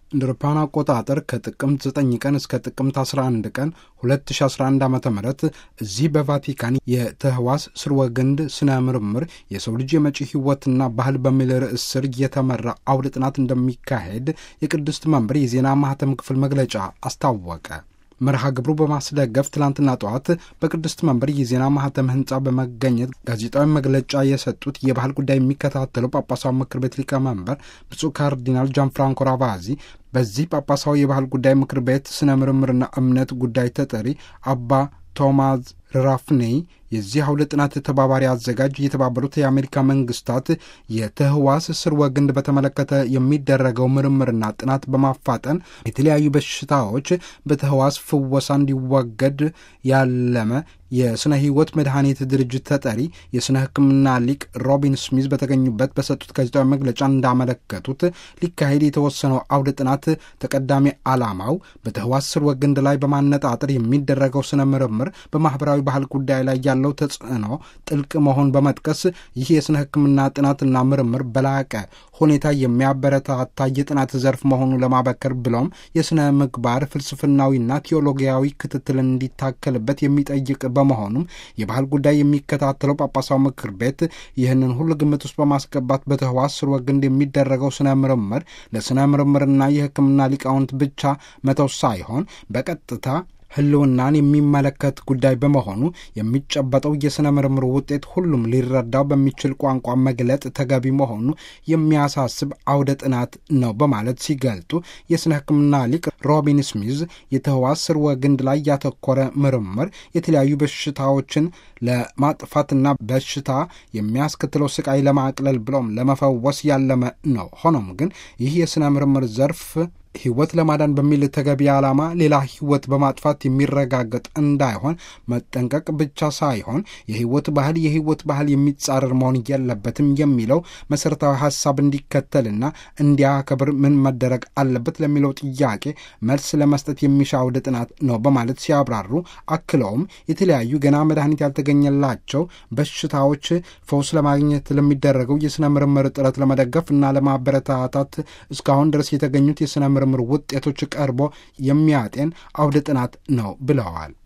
እንደ አውሮፓውያን አቆጣጠር ከጥቅምት 9 ቀን እስከ ጥቅምት 11 ቀን 2011 ዓ ም እዚህ በቫቲካን የተህዋስ ስርወ ግንድ ስነ ምርምር የሰው ልጅ የመጪ ህይወትና ባህል በሚል ርዕስ ስር የተመራ አውደ ጥናት እንደሚካሄድ የቅድስት መንበር የዜና ማህተም ክፍል መግለጫ አስታወቀ። መርሃ ግብሩ በማስደገፍ ትላንትና ጠዋት በቅድስት መንበር የዜና ማህተም ህንፃ በመገኘት ጋዜጣዊ መግለጫ የሰጡት የባህል ጉዳይ የሚከታተለው ጳጳሳዊ ምክር ቤት ሊቀመንበር ብፁዕ ካርዲናል ጃን ፍራንኮ ራቫዚ በዚህ ጳጳሳዊ የባህል ጉዳይ ምክር ቤት ስነ ምርምርና እምነት ጉዳይ ተጠሪ አባ ቶማዝ ራፍኔይ የዚህ አውደ ጥናት ተባባሪ አዘጋጅ የተባበሩት የአሜሪካ መንግስታት የተህዋስ ስርወ ግንድ በተመለከተ የሚደረገው ምርምርና ጥናት በማፋጠን የተለያዩ በሽታዎች በተህዋስ ፍወሳ እንዲወገድ ያለመ የስነ ህይወት መድኃኒት ድርጅት ተጠሪ የስነ ሕክምና ሊቅ ሮቢን ስሚዝ በተገኙበት በሰጡት ጋዜጣዊ መግለጫ እንዳመለከቱት ሊካሄድ የተወሰነው አውደ ጥናት ተቀዳሚ ዓላማው በተህዋስ ስርወ ግንድ ላይ በማነጣጠር የሚደረገው ስነ ምርምር በማህበራዊ ባህል ጉዳይ ላይ ያለው ተጽዕኖ ጥልቅ መሆን በመጥቀስ ይህ የስነ ሕክምና ጥናትና ምርምር በላቀ ሁኔታ የሚያበረታታ የጥናት ዘርፍ መሆኑን ለማበከር ብሎም የስነ ምግባር ፍልስፍናዊና ቴዎሎጊያዊ ክትትልን እንዲታከልበት የሚጠይቅ በመሆኑም የባህል ጉዳይ የሚከታተለው ጳጳሳዊ ምክር ቤት ይህንን ሁሉ ግምት ውስጥ በማስገባት በተህዋስ ስርወ ግንድ የሚደረገው ስነ ምርምር ለስነ ምርምርና የሕክምና ሊቃውንት ብቻ መተው ሳይሆን በቀጥታ ህልውናን የሚመለከት ጉዳይ በመሆኑ የሚጨበጠው የሥነ ምርምር ውጤት ሁሉም ሊረዳው በሚችል ቋንቋ መግለጥ ተገቢ መሆኑ የሚያሳስብ አውደ ጥናት ነው በማለት ሲገልጡ የሥነ ሕክምና ሊቅ ሮቢን ስሚዝ የተህዋስ ስርወ ግንድ ላይ ያተኮረ ምርምር የተለያዩ በሽታዎችን ለማጥፋትና በሽታ የሚያስከትለው ስቃይ ለማቅለል ብሎም ለመፈወስ ያለመ ነው። ሆኖም ግን ይህ የሥነ ምርምር ዘርፍ ህይወት ለማዳን በሚል ተገቢ ዓላማ ሌላ ህይወት በማጥፋት የሚረጋገጥ እንዳይሆን መጠንቀቅ ብቻ ሳይሆን የህይወት ባህል የህይወት ባህል የሚጻረር መሆን የለበትም የሚለው መሠረታዊ ሀሳብ እንዲከተልና እንዲያከብር ምን መደረግ አለበት ለሚለው ጥያቄ መልስ ለመስጠት የሚሻ አውደ ጥናት ነው በማለት ሲያብራሩ አክለውም የተለያዩ ገና መድኃኒት ያልተገኘላቸው በሽታዎች ፈውስ ለማግኘት ለሚደረገው የሥነ ምርምር ጥረት ለመደገፍ እና ለማበረታታት እስካሁን ድረስ የተገኙት የሥነ ምርምር ውጤቶች ቀርቦ የሚያጤን አውደ ጥናት ነው ብለዋል።